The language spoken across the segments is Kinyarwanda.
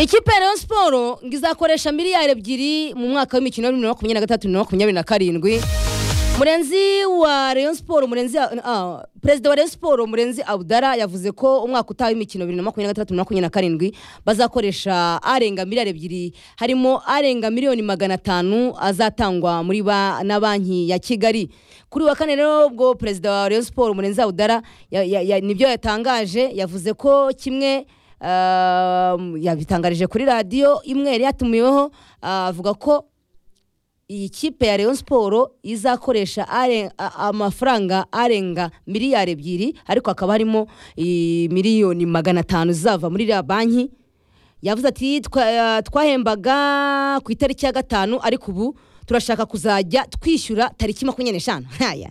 ikipe ya Rayon Sport ngo izakoresha miliyari ebyiri mu mwaka w'imikino ya bibiri na makumyabiri na gatatu na makumyabiri na karindwi murenzi wa Rayon Sport murenzi ah, perezida wa Rayon Sport murenzi Abdara yavuze ko umwaka utaha w'imikino bibiri na makumyabiri na gatatu na makumyabiri na karindwi bazakoresha arenga miliyari ebyiri harimo arenga miliyoni magana atanu azatangwa muri ba na banki ya Kigali kuri uyu wa kane rero ubwo perezida wa Rayon Sport murenzi Abdara ya- ya- ya- nibyo yatangaje yavuze ko kimwe Um, yabitangarije kuri radiyo imwe yari yatumiweho ah, avuga ko iyi kipe ya Rayon Sport izakoresha are- a- amafaranga arenga miliyari ebyiri ariko hakaba harimo i, miliyoni magana atanu zava muri iriya banki yavuze ati "Twa- twahembaga ku itariki ya gatanu ariko ubu turashaka kuzajya twishyura tariki makumyabiri n'eshanu Haya.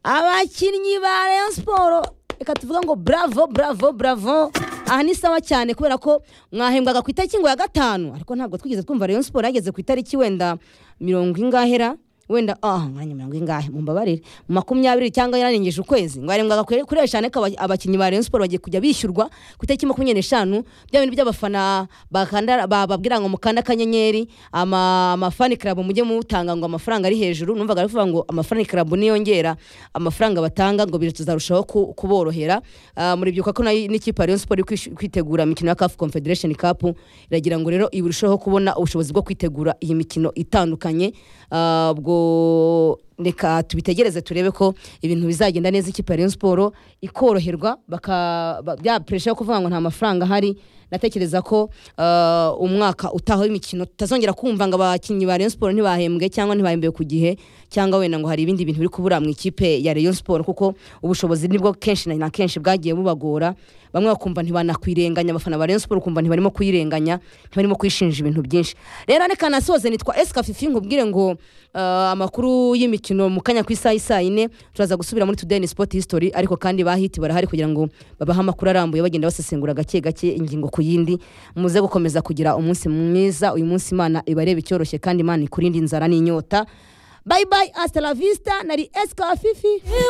abakinnyi ba Rayon Sport reka tuvuga ngo bravo bravo bravo aha ni sawa cyane kubera ko mwahembwaga ku itariki ngo ya gatanu ariko ntabwo twigeze twumva Rayon Sport yageze ku itariki wenda mirongo ingahera wenda ah mwanya mirongo ingahe mumbabarire makumyabiri cyangwa yararengeje ukwezi ngo yarembwaga kure kuri eshanu ko aba- abakinnyi ba Rayon Sport bagiye kujya bishyurwa ku itariki makumyabiri n'eshanu bya bintu by'abafana bakanda bababwira ngo mukanda akanyenyeri ama amafani club mujye mutanga ngo amafaranga ari hejuru numvaga bavuga ngo amafani club niyongera amafaranga batanga ngo biri tuzarushaho ku- kuborohera Ah, muribyibuka ko nayo n'ikipe ya Rayon Sport iri kwish- kwitegura imikino ya CAF Confederation Cup iragira ngo rero irusheho kubona ubushobozi bwo kwitegura iyi mikino itandukanye Ah, ubwo reka tubitegereze turebe ko ibintu bizagenda neza ikipe ya Rayon Sport ikoroherwa baka ba- bya pressure yo kuvuga ngo nta mafaranga ahari natekereza ko ah, umwaka utaha w'imikino tutazongera kumva ngo abakinnyi ba Rayon Sport ntibahembwe cyangwa ntibahembwe ku gihe cyangwa wenda ngo hari ibindi bintu biri kubura mu ikipe ya Rayon Sport kuko ubushobozi nibwo kenshi na kenshi bwagiye bubagora bamwe bakumva ntibanakwirenganya abafana ba Rayon Sport ukumva ntibarimo kuyirenganya ntibarimo kwishinja ibintu byinshi rero reka nasoze nitwa Eska Fifi nkubwire ngo ah, amakuru y'imikino mu kanya ku isaha isaa yine turaza gusubira muri Today in Sport History ariko kandi ba hiti barahari kugira ngo babahe amakuru arambuye bagenda basesengura gake gake ingingo ku yindi muze gukomeza kugira umunsi mwiza uyu munsi Imana ibarebe icyoroshye kandi Imana ikurinde inzara n'inyota bye bye hasta la vista nari Eska Fifi